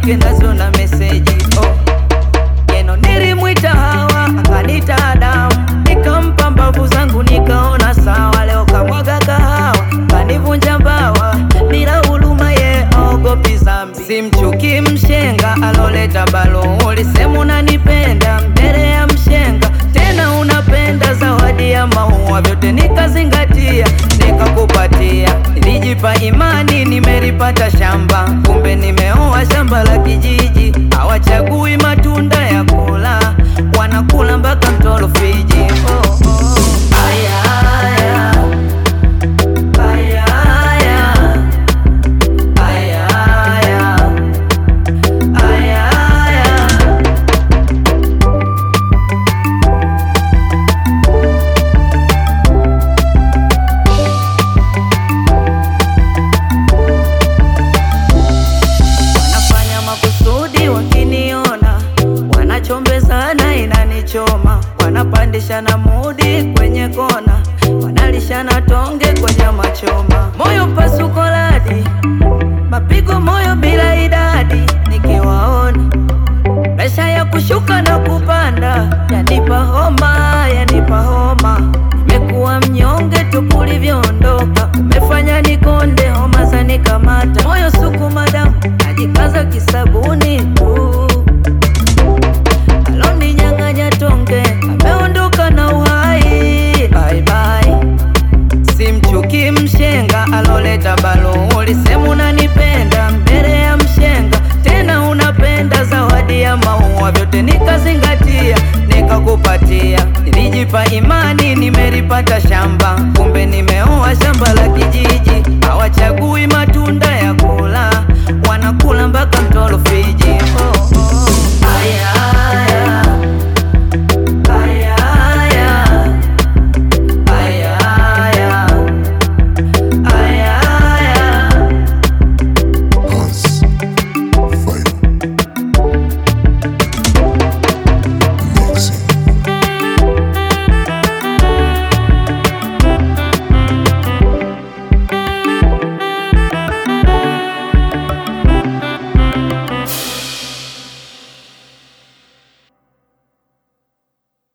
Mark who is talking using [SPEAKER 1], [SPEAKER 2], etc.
[SPEAKER 1] yake nazo na meseji oh. Jeno nilimwita Hawa akanita Adamu, nikampa mbavu zangu nikaona sawa. Leo kamwaga kahawa kanivunja mbawa, bila huruma ye aogopi zambi. Simchuki mshenga aloleta balo, ulisema unanipenda mbele ya mshenga, tena unapenda zawadi ya maua, vyote nikazingatia nikakupatia. Nilijipa imani nimelipata shamba, kumbe nimeoa shamba la kijiji. Hawachagui matunda ya kula, wanakula mpaka mtolo Fiji. Oh, oh. Aya, aya. Aya, aya. Aya, aya. Aya, aya. Wanafanya makusudi wakiniona, wanachombezana inanichoma, wanapandishana mudi kwenye kona, wanalishana tonge kwenye machoma, moyo pasuko radi, mapigo moyo bila idadi, nikiwaona presha ya kushuka na kupanda, yanipa homa, yanipa homa, nimekuwa mnyonge tu kulivyoondoka, umefanya nikonde, homa zanikamata, moyo sukuma damu, najikaza kisabuni tu aloninyang'anya tonge, ameondoka na uhai. Bye bye. Simchuki mshenga aloleta balo, ulisema unanipenda mbele ya mshenga, tena unapenda zawadi ya maua, vyote nikazingatia nikakupatia. Nilijipa imani nimelipata shamba, kumbe nimeoa shamba la ki